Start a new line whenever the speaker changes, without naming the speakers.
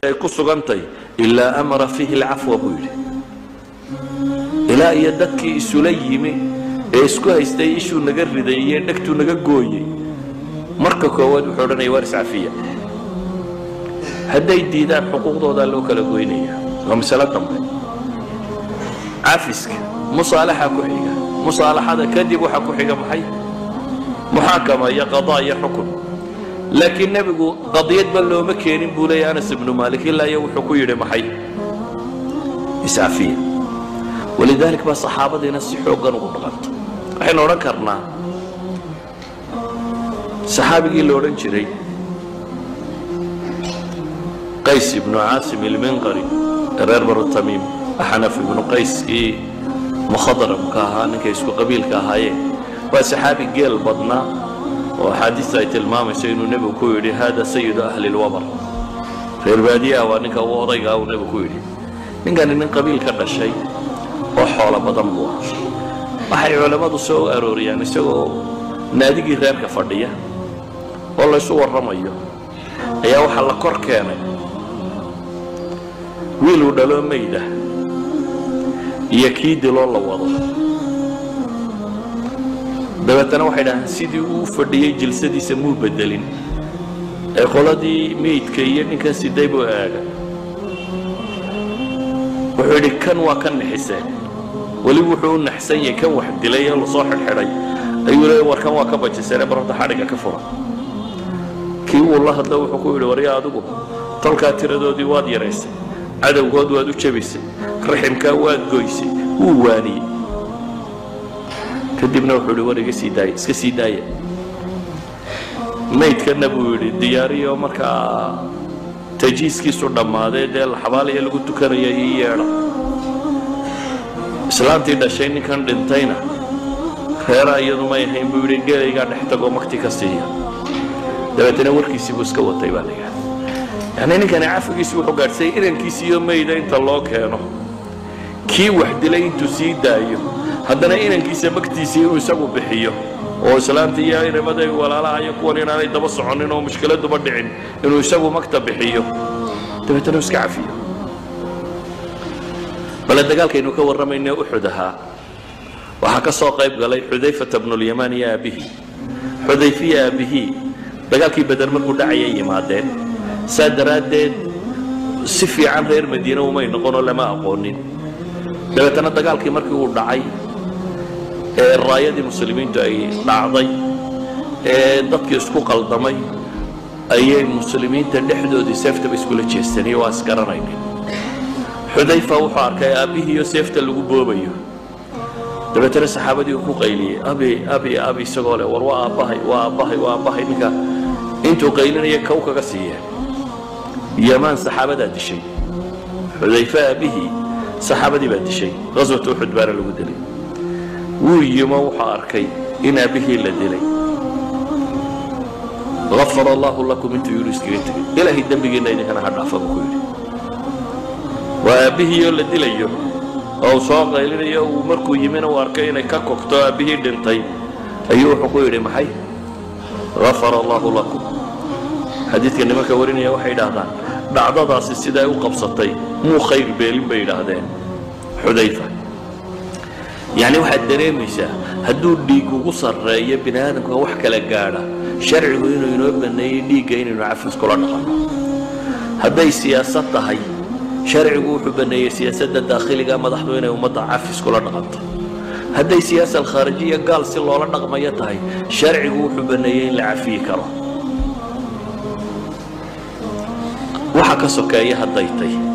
ay ku sugantay ilaa amara fiihi alcafwa buu yidhi ilaa iyo dadkii isula yimi ee isku haystay ishuu naga riday iyo dhegtuu naga gooyey marka koowaad wuxuu odhanaya waar iscafiya hadday diidaan xuquuqdoodaa loo kala goynaya waa masalo dambe cafiska musaalaxa ku xiga musaalaxada kadib waxaa ku xiga maxay muxaakama iyo qadaa iyo xukun laakiin nebigu qadiyadba looma keenin buu leeya anas ibnu maalik ilaa iyo wuxuu ku yidhi maxay iscafiya walidalik baa saxaabadiina si xooggan ugu dhaqanta waxaynu odhan karnaa saxaabigii la odhan jiray qays ibnu caasim ilminqari reer banu tamiim axnaf ibnu qayskii mukhadramka ahaa ninkay isku qabiilka ahaayeen waa saxaabi geel badnaa oo axaadiista ay tilmaamayso inuu nebigu ku yidhi hada sayidu ahli lwabar reer baadiyaha waa ninka u odaygaa uu nebigu ku yidhi ninkani nin qabiil ka dhashay oo xoolo badan buu ah waxay culammadu soo arooriyaan isagoo naadigii reerka fadhiya oo laysu warramayo ayaa waxaa la kor keenay wiiluu dhaloo mayda iyo kii diloo la wado dabeetana waxay dhahaan sidii uu fadhiyey jilsadiisa muu bedelin ee qoladii meydka iyo ninkan siday buu aaga wuxuu yidhi kan waa ka nixiseen weliba wuxuu u naxsan yahay kan wax dilay ee lasoo xidhxidhay ayuu leeya war kan waa ka bajiseenee barorta xadhigga ka fura kii wuu la hadlo wuxuu ku yidhi warya adigu tolkaa tiradoodii waad yaraysay cadowgood waad u jebisay raximkaa waad goysay wuu waaniyey kadibna wuxuu yidhi war iga sii daaya iska sii daaya maydkana buu yidhi diyaariyo markaa tajiiskiisu dhammaaday dee laxabaaliya lagu tukanaya ii yeedha islaantii dhashay ninkan dhintayna reeraa iyadu may ahayn buu yidhi gelaygaa dhex tagoo makti ka siiya dabeetana warkiisii buu iska watay baa la yidhahda yacni ninkani cafigiisi wuxuu gaadhsay inankiisiiyo mayda inta loo keeno kii wax dilay intuu sii daayo haddana inankiisa magtiisii inuu isagu bixiyo oo islaanta iyo inamaday walaalaha iyo kuwan inaanay daba soconin oo mushkiladuba dhicin inuu isagu magta bixiyo dabeetana iska cafiyo bale dagaalkaynu ka warramayne uxud ahaa waxaa ka soo qayb galay xudayfata bnulyamaan iyo aabbihii xudayfiya aabbihii dagaalkii beder markuu dhacayay yimaadeen saa daraaddeed si fiican reer madiine umay noqonoo lama aqoonin dabeetana dagaalkii markii uu dhacay ee raayadii muslimiintu ay dhacday ee dadkii isku qaldamay ayay muslimiinta dhexdoodii seeftaba iskula jeestaniyo waa isgaranaynin xudayfa wuxuu arkay aabbihiiyo seefta lagu boobayo dabeetana saxaabadii uu ku qayliyey abi abi abi isagoo leh war waa aabbahay waa aabbahay waa aabbahay ninka intuu qaylinaya kow kaga siiyeen yamaan saxaabadaa dishay xudayfe aabbihii saxaabadii baa dishay qaswat uxud baana lagu dilay wuu yimo wuxuu arkay in aabbihii la dilay afar allahu lakum intuu yidhi iskaga tegay ilaahay dembigiinna idinkana ha dhaafa buu ku yidhi waa aabbihiioo la dilayo oo uu soo qaylinayo uu markuu yimina uu arkay inay ka kogto aabbihii dhintay ayuu wuxuu ku yidhi maxay afar allahu lakum xadiidka nimanka warinaya waxay idhaahdaan dhacdadaasi siday u qabsatay muu khayr beelin bay idhaahdeen xudayfa yacni waxaad dareemaysaa hadduu dhiig ugu sarreeyo bini aadamka wax kala gaadha sharcigu inuu inoo baneeyey dhiigga inaynu cafis kula dhaqanno hadday siyaasad tahay sharcigu wuxuu baneeyey siyaasadda daakhiliga madaxdu inay ummadda cafis kula dhaqanto hadday siyaasa alkhaarijiya gaal si loola dhaqmayo tahay sharcigu wuxuu baneeyey in la cafiyi karo waxa ka sokeeya hadday tay